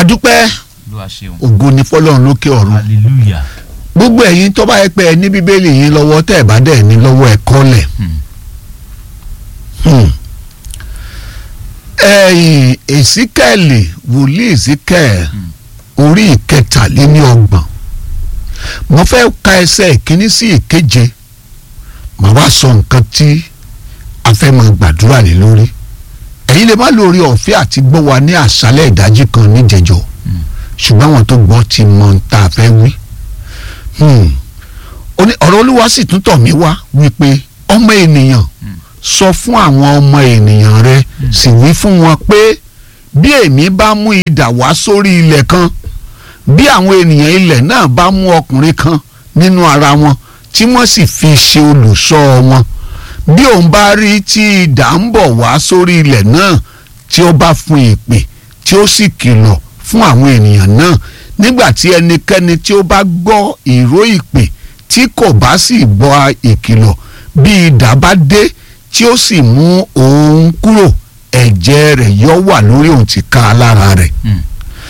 adúpẹ́ Olúwa ṣeun ògo ni fọlọ́run lókè ọ̀run hallelujah gbogbo ẹ̀yin tó bá yẹ pé ẹ ní bíbélì yín lọ́wọ́ tẹ́ ẹ bá dẹ̀ ní lọ́wọ́ ẹ kọ́lẹ̀ Hmm. Hmm. ẹ̀yìn èsíkẹ́ẹ̀lì wòlíì èsíkẹ́ẹ̀ orí ìkẹtàléníọgbọ̀n mo fẹ́ ka ẹsẹ̀ ìkíní sí ìkeje màá wá sọ nǹkan tí a fẹ́ máa gbàdúrà lé lórí ẹ̀yin lè má lórí ọ̀fẹ́ àti gbọ́ wa ní àṣálẹ̀ ìdájí kan níjẹjọ́ Hmm. ṣùgbọ́n àwọn tó gbọ́ ti mọ ohun tá a fẹ́ wí. Hmm. Ó ní ọ̀rọ̀ olúwa sì tún tọ̀ mí wá wípé ọmọ ènìyàn sọ fún àwọn ọmọ ènìyàn rẹ sì wí fún wọn pé bí èmi bá mú idà wá sórí ilẹ̀ kan bí àwọn ènìyàn ilẹ̀ náà bá mú ọkùnrin kan nínú ara wọn tí wọ́n sì fi ṣe olùṣọ́ wọn bí òun bá rí tí idà ń bọ̀ wá sórí ilẹ̀ náà tí ó bá fún ìpè tí ó sì kìlọ̀ fún àwọn ènìyàn náà nígbà tí ẹnikẹ́ni tí ó bá gbọ́ ìró ìpè tí kò bá sì gbọ́ ìkìlọ̀ bí idà bá dé tí ó sì mú òun kúrò ẹ̀jẹ̀ rẹ̀ yọ wà lórí òun ti ká lára rẹ̀ Hmm.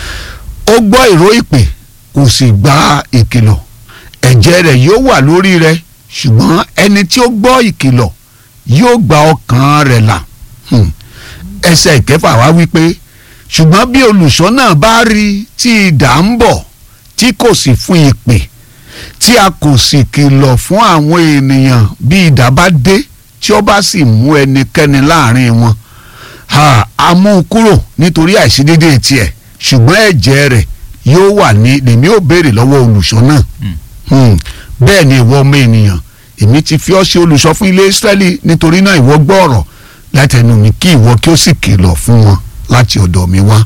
ó gbọ́ ìró ìpè kò sì gba ìkìlọ̀ ẹ̀jẹ̀ rẹ̀ yóò wà lórí rẹ̀ ṣùgbọ́n ẹni tí ó gbọ́ ìkìlọ̀ yóò gba ọkàn rẹ̀ là Hmm. ẹsẹ̀ ìkẹfà wá wípé ṣùgbọ́n bí olùṣọ́ náà bá rí tí idà ń bọ̀ tí kò sì fún ìpè tí a kò sì kìlọ̀ fún àwọn ènìyàn bí idà bá dé tí ó bá sì mú ẹnikẹ́ni láàrin wọn ha a mú un kúrò nítorí àìṣedéédéé tiẹ̀ ṣùgbọ́n ẹ̀jẹ̀ rẹ̀ yóò wà ní lèmi ò béèrè lọ́wọ́ olùṣọ́ náà Hmm. Hmm. bẹ́ẹ̀ ni ìwọ ọmọ ènìyàn èmi ti fi ọ́ ṣe olùṣọ́ fún ilé Ísírẹ́lì nítorí náà ìwọ gbọ́ ọ̀rọ̀ látẹnu mi kí ìwọ kí ó sì kìlọ̀ fún wọn láti ọ̀dọ̀ mi wá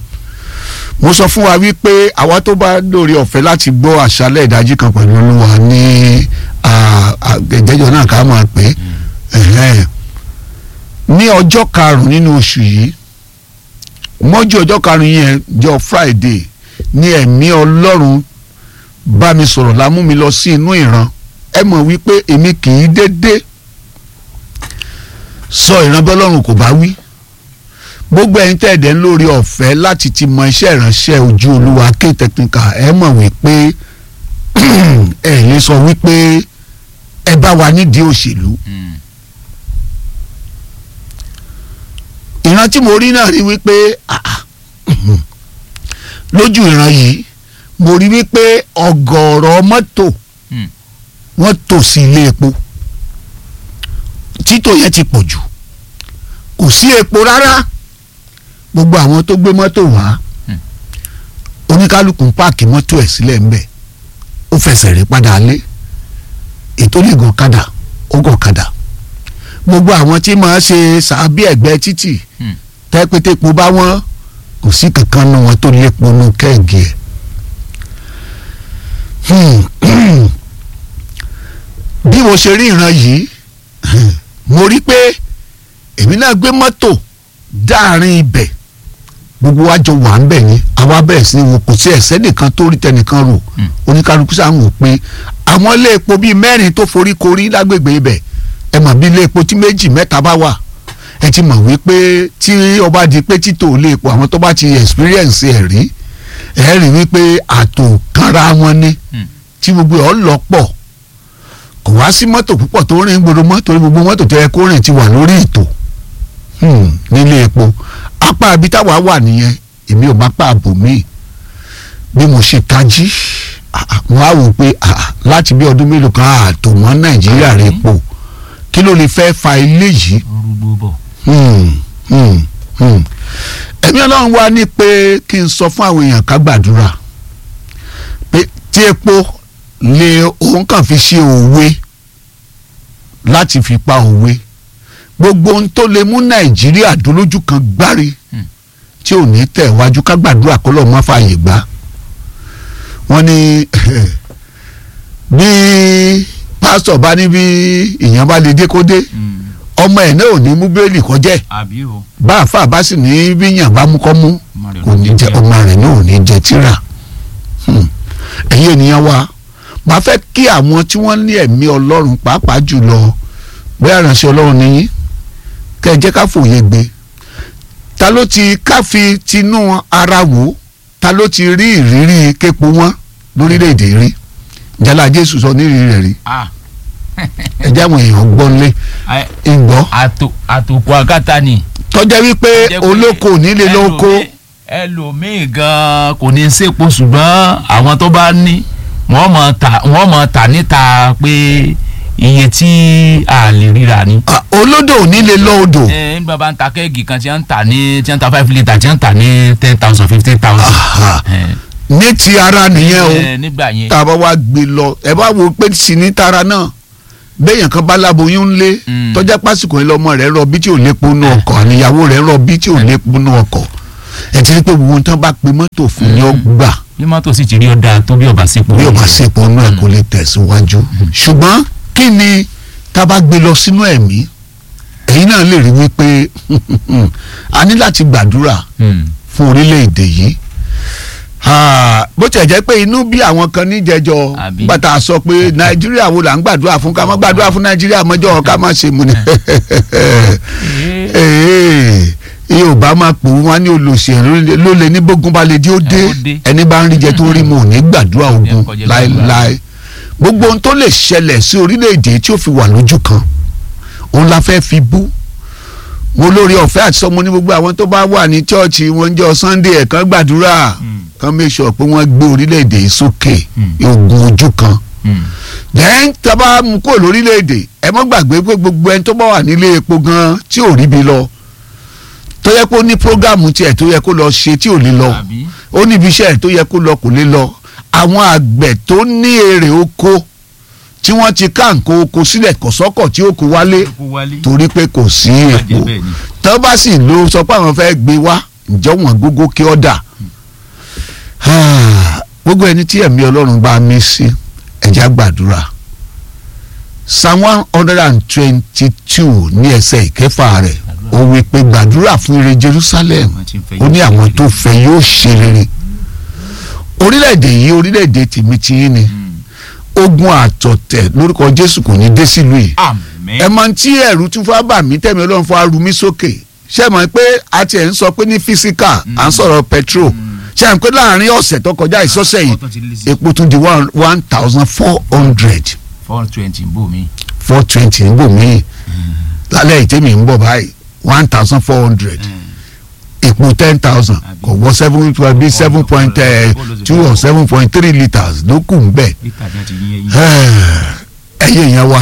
mo sọ fún wa wípé àwa tó bá lórí ọ̀fẹ́ láti gbọ́ àṣálẹ̀ ìdájí kan pẹ̀lú olúwa ní ìjẹ́jọ́ náà ká máa pè é ẹ̀hẹ́n. ní ọjọ́ karùn-ún nínú oṣù yìí mọ́jú ọjọ́ karùn-ún yẹn jọ Friday ní ẹ̀mí Ọlọ́run bá mi sọ̀rọ̀ la mú mi lọ sí inú ìran ẹ mọ̀ wípé èmi kì í dédé sọ ìran bọ́lọ́run kò bá wí gbogbo ẹ̀yin tẹ́ ẹ̀dẹ̀ ń lórí ọ̀fẹ́ láti ti mọ iṣẹ́ ìránṣẹ́ ojú olúwa ké technical ẹ mọ̀ wípé ẹ lè sọ wípé ẹ bá wa nídìí òṣèlú Hmm. ìran tí mo rí náà rí wípé ah, ah, lójú ìran yìí mo rí wípé ọ̀gọ̀ọ̀rọ̀ mọ́tò Hmm. wọ́n tò sí ilé epo títò yẹn ti pọ̀ jù kò sí epo rárá gbogbo àwọn tó gbé mọ́tò wá Hmm. oníkálukú ń páàkì mọ́tò ẹ̀ sílẹ̀ ńbẹ̀ ó fẹsẹ̀ rí padà lé ètò lè gàn kadà ó gàn kadà gbogbo àwọn tí máa ṣe sàbí ẹ̀gbẹ́ títì Hmm. tẹ́pẹ́tẹ́po bá wọ́n kò sí kankan nu wọn tó lépo nu kẹ́ẹ̀gì ẹ̀. Hmm. bí mo ṣe rí ìran yìí mo rí pé èmi náà gbé mọ́tò dáàrin ibẹ̀ gbogbo wa jọ wà ń bẹ̀ ni àwa bẹ̀rẹ̀ sí ni wo kò sí ẹ̀sẹ̀ nìkan tó rí tẹnìkan rò Hmm. oníkálukú sáà ń wò pé àwọn ilé epo bíi mẹ́rin tó forí korí lágbègbè ibẹ̀ ẹ mọ̀ bí ilé epo tí méjì mẹ́ta bá wà ẹ ti mọ̀ wípé tí ọba di pé títò ilé epo àwọn tó bá ti experience ẹ̀ rí ẹ rí wípé àtò kanra wọn ni Hmm. tí gbogbo ẹ̀ ọ́ lọ pọ̀ kò wá sí mọ́tò púpọ̀ tó rìn gbòòrò mọ́tò gbogbo mọ́tò tó yẹ kó rìn ti wà lórí ètò hmm, nílé epo apá ibi táwa wà nìyẹn èmi ò má pa àbò míì bí mo ṣe tají ah, ah, mo á wò pé ah, ah, láti bí ọdún mélòó kan ààtò mọ́ nàìjíríà rẹ̀ epo kí ló lè fẹ́ fa ilé yìí orúgbó bọ̀ Hmm, hmm, hmm. ẹ̀mí ọlọ́run wá ní pé kí n sọ fún àwọn èèyàn ká gbàdúrà pé tí epo lè òun kàn fi ṣe òwe láti fi pa òwe gbogbo ohun tó lè mú nàìjíríà dúlójú kan gbárí Hmm. tí ò ní tẹ̀ wájú ká gbàdúrà kó lọ́ọ́ má fààyè gbà wọ́n ní bí pásítọ̀ bá ní bí èèyàn bá lè dé kó dé Hmm. ọmọ ẹ̀ náà ò ní mú bẹ́ẹ̀lì kọjá ẹ̀ àbí o bá àfa bá sì ní bíyàn bá mú kọ́ mú ọmọ rẹ̀ kò ní jẹ ọmọ rẹ̀ náà ò ní jẹ tíra Hmm. ẹ̀yin ènìyàn wa máa fẹ́ kí àwọn tí wọ́n ní ẹ̀mí ọlọ́run pàápàá jùlọ bóyá ìránṣẹ́ ọlọ́run nìyí kẹ́ ẹ jẹ́ ká fòye gbé ta ló ti ká fi tinú ara wò ta ló ti rí ìrírí képo wọn lórílẹ̀‐èdè rí jálá jésù sọ ní ìrírí rẹ̀ rí ah ẹjẹ́ àwọn èèyàn gbọ́ lé ẹ, ìgbọ́ àtò àtòkù akátá ni. tọ́jà wípé Jẹ́ pé olóko ò ní lè lóko ẹlòmíì- ẹlòmíì gan kò ní í sépo ṣùgbọ́n àwọn tó bá ní wọ́n mọ̀ ta wọ́n mọ̀ ta níta pé iye tí a lè ríra ni. Ah, olódò ò ní lè lọ odò ẹ nígbà bá ń ta kẹ́ẹ̀gì kan tí wọ́n ń tà ní tí wọ́n ń ta five litre tí wọ́n ń tà ní ten thousand fifteen thousand. Aha. ní ti ara nìyẹn o nígbà yẹn. tá a bá wá gbé lọ ẹ bá wo pé sí ní tara náà béèyàn kan bá láboyún lé Mm. tọ́jà pásìkò yẹn lọ́mọ rẹ̀ rọ bí tí ò lépo nú ọkọ̀ àníyàwó rẹ̀ rọ bí tí ò lépo nú ọkọ̀ ẹ ti rí pé gbogbo nǹkan bá pe mọ́tò fún ni ó gbà bí mọ́tò sì ti rí ọ̀dà tó bí ọba sípò. bí ó bá sèpò nú ẹ̀ kó lè tẹ̀síwájú ṣùgbọ́n kí ni tá a bá gbé lọ sínú ẹ̀mí èyí náà lè rí wípé a ní láti gbàdúrà Hmm. fún orílẹ̀-èdè yìí Ah, bó tiẹ̀ jẹ́ pé inú bí àwọn kan níjẹjọ Àbí? bàtà sọ pé nàìjíríà wo là ń gbàdúrà fún ká má gbàdúrà fún nàìjíríà mọ́jọ́ ká má ṣe mu ni Ee, yorùbá máa pò wọn ní olùsèlú ló lè ní bógun balẹ̀ dí ó dé Ẹ, ó dé. ẹni bá ń rí jẹ tó rí mu ò ní gbàdúrà ogun Ẹ, kọjá gbàdúrà. láéláé gbogbo ohun tó lè ṣẹlẹ̀ sí orílẹ̀-èdè tí ó fi wà lójú kan òun la fẹ́ fi bú mo lórí ọ̀fẹ́ àti sọmọ ní gbogbo àwọn tó bá wà ní chọ́ọ̀chì wọn jọ sunday ẹ̀kan gbàdúrà Hmm. kan make sure pé wọ́n gbé orílẹ̀-èdè yìí sókè Hmm. ogun ojú kan Hmm. then tábà mú kó lórílẹ̀‐èdè ẹ mọ́ gbàgbé pé gbogbo ẹni tó bá wà nílé epo gan tí ò ríbi lọ tó yẹ kó ní prógámù tiẹ̀ tó yẹ kó lọ ṣe tí ò lè lọ Àbí? ó ní ibi iṣẹ́ ẹ̀ tó yẹ kó lọ kò lè lọ àwọn àgbẹ̀ tó ní èrè oko tí wọ́n ti ká nǹkan oko sílẹ̀ kọ̀sọ́kọ̀ tí ó kó wálé kó wálé. torí pé kò sí Bàjẹ́ epo bẹ́ẹ̀ ni. tó bá sì lo sọ pé àwọn fẹ́ gbé wá ǹjọ́ wọn gógó kí ọ́ dà gbogbo ẹni tí ẹ̀mí ọlọ́run bá mí sí ẹ̀já gbàdúrà psalm one hundred and twenty two ní ẹsẹ̀ ìkẹfà rẹ̀ ó wí pé gbàdúrà fún ire jerusalem Àwọn tí ń fẹ́ ó ní yóò àwọn ṣe tó fẹ́ yóò ṣe rere orílẹ̀-èdè yìí orílẹ̀-èdè tèmi ti yín ni Hmm. ogun àtọ̀tẹ̀ lórúkọ jésù kò ní dé sílùú yìí Àmín. ẹ mọ tí ẹ̀rù tún fún abà mí tẹ̀mí ọlọ́run fún arú mi sókè ṣé ẹ mọ̀ pé a ti ẹ̀ ń sọ pé ní físíkà à ń sọ̀rọ̀ petrol ṣé ẹ mọ̀ pé láàrin ọ̀sẹ̀ tó kọjá ìsọ́sẹ̀ yìí Ọ̀tọ̀ ti lé sí epo tún di one one thousand four hundred four twenty bò mí. four twenty ń bò mí lálẹ́ ìtẹ́mi ń bọ̀ báyìí one thousand four hundred epo ten thousand kò wọ seven point bí seven point two or seven point three litres ló kù ń bẹ̀ Lítà ni a ti yín ẹyin. ẹyẹ yẹn wá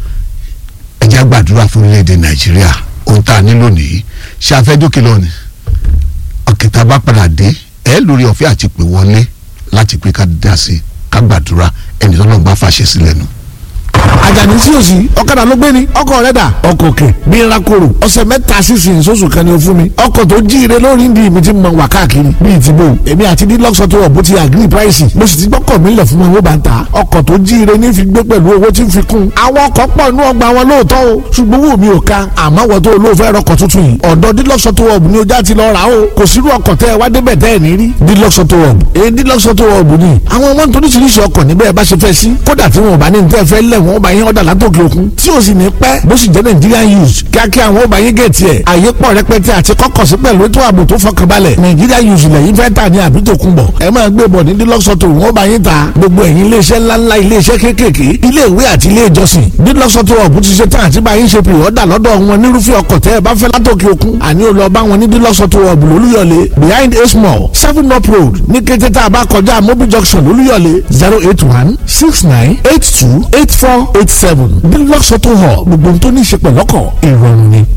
ẹ jẹ́ gbàdúrà fún orílẹ̀-èdè nàìjíríà ohun tá a nílò nìyí ṣé a fẹ́ dókè lọ ni ọ̀kẹ́ta bá padà dé ẹ lórí ọ̀fẹ́ àti pè wọlé láti pé ká dá sí i ká gbàdúrà ẹni tó náà bá fàṣẹ sílẹ̀ nù. àjàní sí òsì ọ̀kadà ló gbé ni ọkọ̀ rẹ̀ dà ọkọ̀ òkè bí n ra koro ọ̀sẹ̀ mẹ́ta sísìn sóṣù kan ni o fún mi ọkọ̀ tó jíire lórí ndí mi ti mọ wà káàkiri bíi ti bò èmi àti dílọ́sọ̀ tó wọ̀ bó ti agree price mo sì ti gbọ́kọ̀ mi lẹ̀ fún mi owó bá ń ta ọkọ̀ tó jíire ní fi gbé pẹ̀lú owó tí ń fi kún àwọn ọkọ̀ pọ̀ inú ọgbà wọn lóòótọ́ o ṣùgbọ́n owó mi ò ka àmọ́ wọ́n tó olóòfẹ́ rọkọ̀ tuntun yìí ọ̀dọ̀ dílọ́sọ̀ tó wọ̀ ní ojà ti lọ rà o kò sírú ọkọ̀ tẹ́ ẹ wá débẹ̀ tẹ́ ẹ ní rí dílọ́sọ̀ tó wọ̀ èyí dílọ́sọ̀ tó wọ̀ ni àwọn ọmọ nítorí oríṣiríṣi ọkọ̀ níbẹ̀ bá ṣe fẹ́ sí kódà tí wọn ò bá ní ní tẹ́ fẹ́ lẹ̀ wọ́n bá yín ọ̀dà látòkè òkun tí o sì ní pẹ́ bó sì jẹ́ Nigerian use kíákíá àwọn ọba yín gẹ̀ẹ́tì ẹ̀ àyè pọ̀ rẹpẹtẹ àti kọ́kọ̀ sí pẹ̀lú ètò ààbò tó fọkànbalẹ̀ Nigerian use lẹ́yìn fẹ́ tà ní àbí tó kún bọ̀ ẹ máa gbé bọ̀ ní dílọ́sọ̀tò wọ́n bá yín ta gbogbo ẹ̀yin iléeṣẹ́ ńláńlá iléeṣẹ́ kéékèèké ilé ìwé àti ilé ìjọsìn dílọ́sọ̀tò ọ̀bù ti ṣe tán àti bá yín ṣe pè ọ́dà lọ́dọ̀ wọn nírúfẹ́ ọkọ̀ tẹ́ ẹ bá fẹ́ látòkè òkun àní ò lọ bá wọn ní dílọ́sọ̀tò ọ̀bù lólúyọ̀lé behind a small seven up road ní kété tá a bá kọjá mobil junction lólúyọ̀lé zero eight one six nine eight two eight four eight seven dílọ́sọ̀tò hall gbogbo ohun tó ní í ṣe pẹ̀lọ́kọ̀ ìrọ̀rùn ni.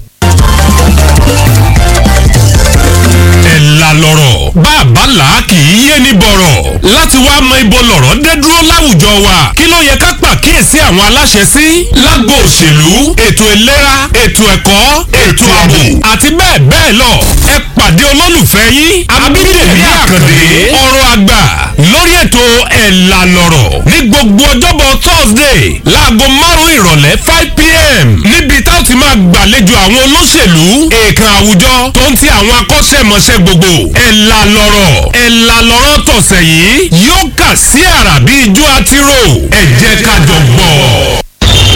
ẹ̀la lọ̀rọ̀ bàbá là kì í yé ní bọ̀rọ̀ láti wá mọ ibo lọ̀rọ̀ dé dúró láwùjọ wa kí ló yẹ ká pàkíyèsí àwọn aláṣẹ sí lágbo òṣèlú ètò ìlera ètò ẹ̀kọ́ ètò ààbò àti bẹ́ẹ̀ bẹ́ẹ̀ lọ ẹ pàdé olólùfẹ́ yín abídèmí àkàndé ọ̀rọ̀ àgbà lórí ètò ẹ̀la lọ̀rọ̀ ní gbogbo ọjọ́bọ̀ thursday láago márùn-ún ìrọ̀lẹ́ five pm níbi tá a ti máa gbàlejò àwọn olóṣèlú èèkàn àwùjọ tó ń ti àwọn akọ́ṣẹ́mọṣẹ́ gbogbo ẹ̀la lọ̀rọ̀ ẹ̀la lọ̀rọ̀ tọ̀sẹ̀ yìí yóò kà sí àrà bí ijó àtirò ẹ jẹ́ ká jọ gbọ́. tó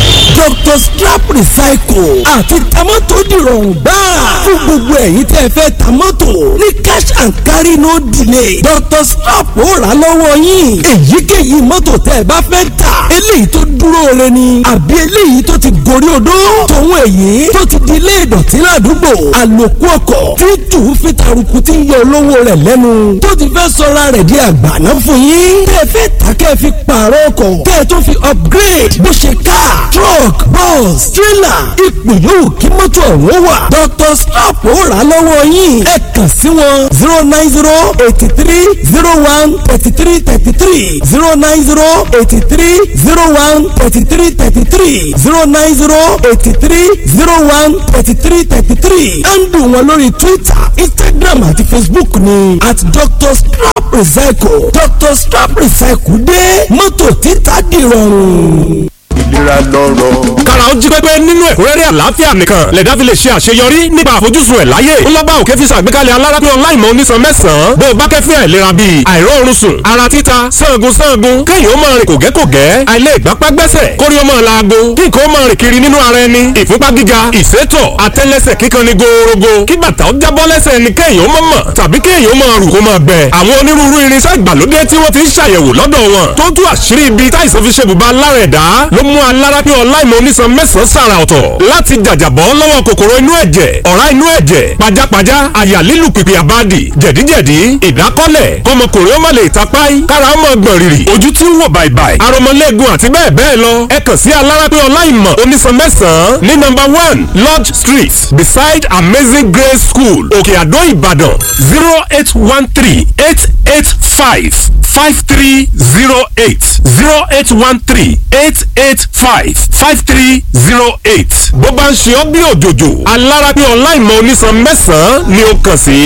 Dr. Strap Recycle àti tamọ́tò dìrọ̀rùn gbáà fún gbogbo ẹ̀yin tẹ́ ẹ fẹ́ tamọ́tò ní cash and carry no delay Dr. Strap ó rà lọ́wọ́ yín èyíkéyìí mọ́tò tẹ́ ẹ bá fẹ́ tà eléyìí tó dúró re ni àbí eléyìí tó ti gorí odó tòun èyí tó ti di ilé ìdọ̀tí ládùúgbò àlòkù ọkọ̀ tí tù ú fi taruku tí ń yọ olówó rẹ̀ lẹ́nu tó ti fẹ́ sọra rẹ̀ di àgbàná fún yín tẹ́ ẹ fẹ́ tà kẹ́ ẹ fi pààrọ̀ ọkọ̀ kẹ́ ẹ tó fi upgrade bó ṣe car truck bus trailer ipò yòówù kí mọ́tò ọ̀hún wà Dr. Strap ó rà lọ́wọ́ yín ẹ kàn sí wọn zero nine zero eighty three zero one thirty three thirty three zero nine zero eighty three zero one thirty three thirty three zero nine zero eighty three zero one thirty three thirty three handle wọn lórí Twitter Instagram àti Facebook ni at Dr. Strap Recycle Dr. Strap Recycle dé mọ́tò títà dìrọ̀rùn ìlera lọ́rọ̀. kára ó jí pépé nínú ẹ̀kúnrẹ́rẹ́ àlàáfíà nìkan lẹ̀dá fi lè ṣe àṣeyọrí nípa àfojúsùn ẹ̀ láyé ńlọ́gbà òkè fi ṣàgbékalẹ̀ alárápín ọláìmọ̀ onísan mẹ́sàn-án bó o bá kẹ́fín àìlera bíi àìróorun sùn ara títa sangun sangun kéèyàn ó máa rìn kògẹ́kògẹ́ àìlè ìgbápá gbẹ́sẹ̀ kórí ó máa laago kí nǹkan ó máa rìn kiri nínú ara ẹni ìfúnpá gíga ìsétọ̀ àtẹ́lẹsẹ̀ kíkan ni gòòrògò kí bàtà ó jábọ́ lẹ́sẹ̀ ẹni kéèyàn ó máa mọ̀ tàbí kéèyàn ó máa rù kó máa gbẹ àwọn onírúurú irinṣẹ́ ìgbàlódé tí wọ́n ti ń ṣàyẹ̀wò lọ́dọ̀ wọn tó tú àṣírí ibi táìsàn fi ṣe bùbá lára ẹ̀dá ló mú alárápín ọláìmọ̀ onísan mẹ́sàn-án sàrà ọ̀tọ̀ láti jàjàbọ́ lọ́wọ́ kòkòrò inú ẹ̀jẹ̀ ọ̀rá inú ẹ̀jẹ̀ pajápajá àyà lílù pìpì àbádì jẹ̀díjẹ̀dí ìdákọ́lẹ̀ kọmọkùnrin ó má lè tapáì kára ó mọ̀ gbọ̀n rìrì ojú tí ń wò bàìbàì aromọlẹ́gun àti bẹ́ẹ̀ bẹ́ẹ̀ lọ ẹ kàn sí alárápín ọláìmọ̀ onísan mẹ́sàn-án ní nọ́mbà one lodge street beside amazing grace school òkè àdó ìbàdàn zero eight one three eight eight five five three zero eight zero eight one three eight eight five five three zero eight. bó bá ń ṣe ọ́ bí òjòjò alárápín ọláìmọ̀ onísan mẹ́sàn-án ni ó kàn sí.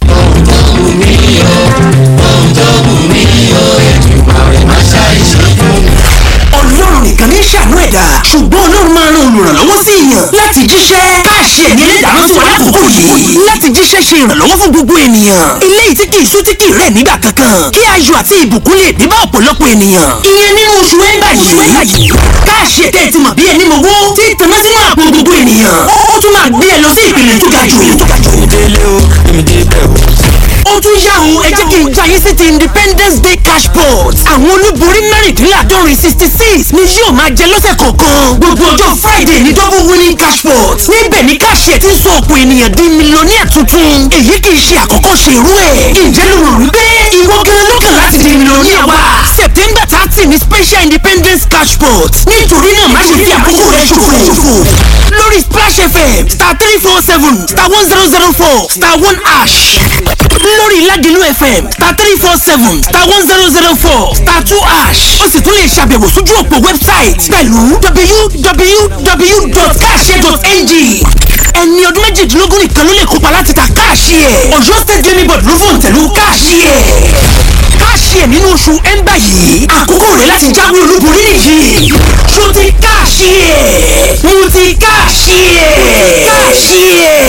ọlọ́run nìkan ní ṣàánú ẹ̀dá ṣùgbọ́n ọlọ́run máa ran olùrànlọ́wọ́ sí èèyàn láti jíṣẹ́ káàṣì ẹ̀mí ẹlẹ́dàá sí wa lákòókò yìí láti jíṣẹ́ ṣe ìrànlọ́wọ́ fún gbogbo ènìyàn eléyìí tí kì í sú tí kì í rẹ̀ nígbà kankan kí ayọ̀ àti ìbùkún lè dé bá ọ̀pọ̀lọpọ̀ ènìyàn ìyẹn nínú oṣù ẹ̀ńbà yìí káàṣì ẹ̀tẹ́ ti mọ̀ bí ẹni mowó tí ìtàná sínú àpò gbogbo ènìyàn ó tún máa gbé ẹ lọ sí ìpele tó ga jù ó tún yá òun ẹ jẹ́ kí n já yín sí ti independence day cash pot àwọn olúborí mẹ́rìndínláàdọ́rin sixty six ni yóò máa jẹ lọ́sẹ̀ kọ̀ọ̀kan gbogbo ọjọ́ friday ní double winning cash pot níbẹ̀ ni káṣíẹ̀ ti ń sọ ọ̀pọ̀ ènìyàn di mílíọ̀nìyà tuntun èyí kì í ṣe àkọ́kọ́ ṣe irú ẹ̀ ǹjẹ́ ló rò wípé ìwọ gan lọ́kàn láti di mílíọ̀nìyà wa september thirty ni special independence cash pot nítorí náà má ṣe fi àkókò rẹ ṣòfò lórí splash fm star three four seven star one zero zero four star one ash lórí ládìlú fm star three four seven star one zero zero four star two ash ó sì tún lè ṣàbẹ̀wò sójú òpó website pẹ̀lú www.cash.ng ẹni ọdún méjìdínlógún nìkan ló lè kópa láti ta káàṣì ẹ̀ ọ̀yọ́ state gaming board ló fòun tẹ̀lú káàṣì ẹ̀ káàṣì ẹ̀ nínú oṣù ẹ̀ńbà yìí àkókò rẹ̀ láti jáwé olúborí nìyí ṣó ti káàṣì ẹ̀ mo ti káàṣì ẹ̀ káàṣì ẹ̀.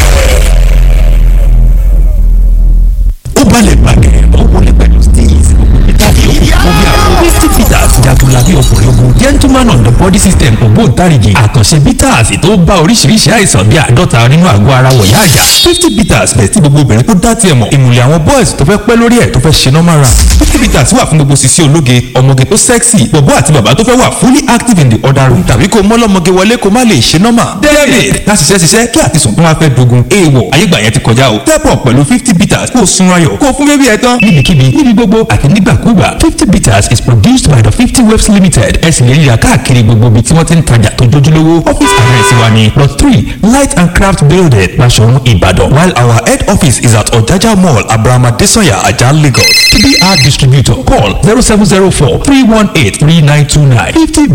ó balẹ̀ gbàgẹ̀ ó wọlé pẹ̀lú steve ìtàgé òkú bí àwọn fifty bitters jagunla bí ọkùnrin ogun gentleman on the body system ògbóǹtarìgì àkànṣe bitters tó bá oríṣiríṣi àìsàn bí àádọ́ta nínú àgọ́ ara wọ̀yá àjà fifty bitters bẹ̀ tí gbogbo obìnrin tó dá tiẹ̀ mọ̀ ìmùlẹ̀ àwọn boys tó fẹ́ pẹ́ lórí ẹ̀ tó fẹ́ ṣe normal run fifty bitters wà fún gbogbo sisi ológe ọmọge tó sexy bọ̀bọ́ àti bàbá tó fẹ́ wà fully active in the other room tàbí kó mọ́lọ́mọge wọlé kó má lè ṣe normal david láti ṣiṣẹ́ ṣiṣẹ́ kí àtisùn tó wá fẹ́ dogun èèwọ̀ ayégbà yẹn ti kọjá o step up pẹ̀lú fifty bitters kó o sun ayọ̀ kó o fún bébí ẹ tán níbikíbi níbi gbogbo àti nígbàkúgbà fifty bitters is produced by the fifty waves limited ẹ sì lè rí ra káàkiri gbogbo ibi tí wọ́n ti ń tajà tó jójúlówó office address wa ni plot three light and craft building Basọ̀run Ìbàdàn while our head office is at Ọ̀jájá mall Abraham Adesanya Ajah Lagos tbr distributor call zero seven zero four three one eight three nine two nine fifty